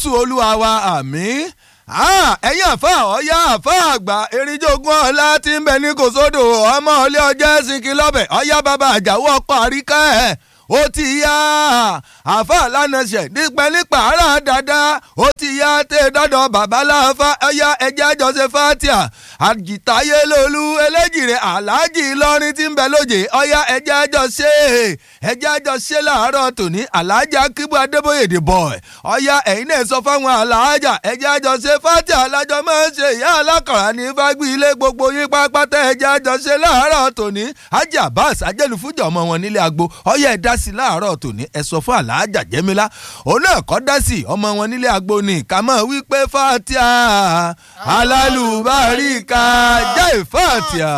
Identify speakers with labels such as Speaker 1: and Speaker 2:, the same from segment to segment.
Speaker 1: jésù olúwa wa àmín ẹ̀yin àfa ọ̀yá àfa àgbà erinjogun ọ̀la tí ń bẹ ní kòsódò ọmọ ilé ọjọ́ ẹ̀sìnkì lọ́bẹ̀ ọ̀yá bàbá àjàwọ́ ọkọ̀ àríkà ẹ̀ ó ti yá àfa lánàṣẹ dípẹ́ nípa ara dáadáa ó ti yá tẹ́ dọ́dọ̀ bàbá láfa ọ̀yá ẹ̀jẹ̀ àjọṣe fatia àjìtáyé lolú eléjìrè aláàjì ìlọrin tí ń bẹ lóje ọ̀yá ẹ̀jẹ̀ àjọṣe ẹ̀jẹ̀ àjọṣe làárọ̀ tòní aláàjà kíbu adébóyè dè bọ̀ ọ̀yá ẹ̀yin náà sọ fáwọn aláàjà ẹ̀jẹ̀ àjọṣe fatia alájọ máa ń ṣe ìyá alákọ̀ọ́rà ní fágbí ilé gbogbo yín pápátá ẹ̀jẹ̀ àjọṣe làárọ̀ tòní ajá abbas ajẹ́lùfújọ́ ọmọ wọn nílé agbo ọ̀yá ẹ̀dá sí láàárọ̀ tòní ẹ sọ fún aláàjà jẹ́mílá òun náà kọ́ dá sí ọmọ wọn nílé agbo ní kàmọ́ wípé fatia alálùbáríkà jẹ́ fatia.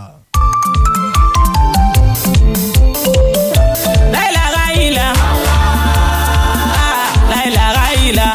Speaker 2: láìlára ìlà láìlára ìlà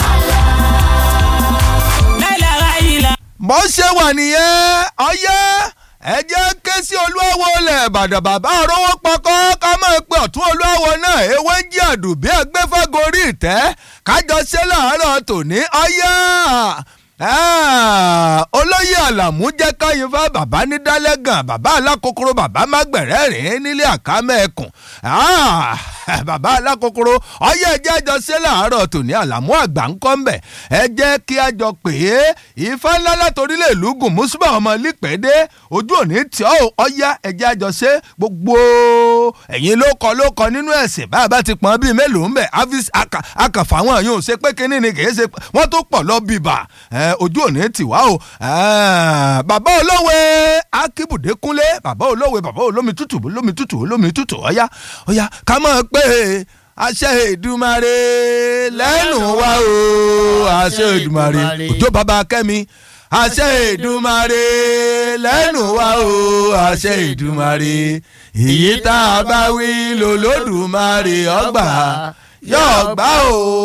Speaker 2: láìlára ìlà.
Speaker 1: bó ṣe wà nìyẹn ọyẹ́ ẹ jẹ́ ké sí olúwawo lẹ̀ bàdàn bàbá àrówó pọkọ́ ká máa pe ọ̀tún olúwawo náà ewé ń jí àdùbí ẹgbẹ́fẹ́gorí ìtẹ́ kájọ ṣe láàárọ̀ tòní ọyẹ́ olóyè àlàmú jẹ́ káyìn fún bàbá ní dálẹ́gàn bàbá alákòókòrò bàbá mágbẹ̀rẹ́ rìn nílé àkámẹ́ ẹkùn bàbá alákòókòrò ọyẹ ẹjẹ́ àjọ ṣe láàárọ̀ tòní àlàmú àgbà ń kọ́ mbẹ̀ ẹ jẹ́ kí a jọ pè é ifá ńlá látòrílẹ̀ ìlú gùn mùsùlùmí ọmọ lípẹ́dẹ́ ojú òní tí ó ọyá ẹjẹ́ àjọ ṣe gbogbo ẹ̀yin ló kọ ló kọ nínú ẹ̀sìn bàbá ti pọ́n bíi mélòó ń bẹ̀ akàfà wọn yóò ṣe pé kínní ni kì í ṣe wọ́n tó pọ̀ lọ bíbà ojú òní tì wá o bàbá olówe akíbùdé kúnlé bàbá olówe bàbá olómi tútù olómi tútù olómi tútù ọ̀yá ọ̀yá ká mọ̀ pé àṣẹ Èdùmàrè lẹ́nu wa o àṣẹ Èdùmàrè òjò bàbá kẹ́mi àṣẹ Èdùmàrè lẹ́nu wa o àṣẹ Èdùmàrè èyí tá a bá wí lòlódùmarè ọgbà yóò gbà o.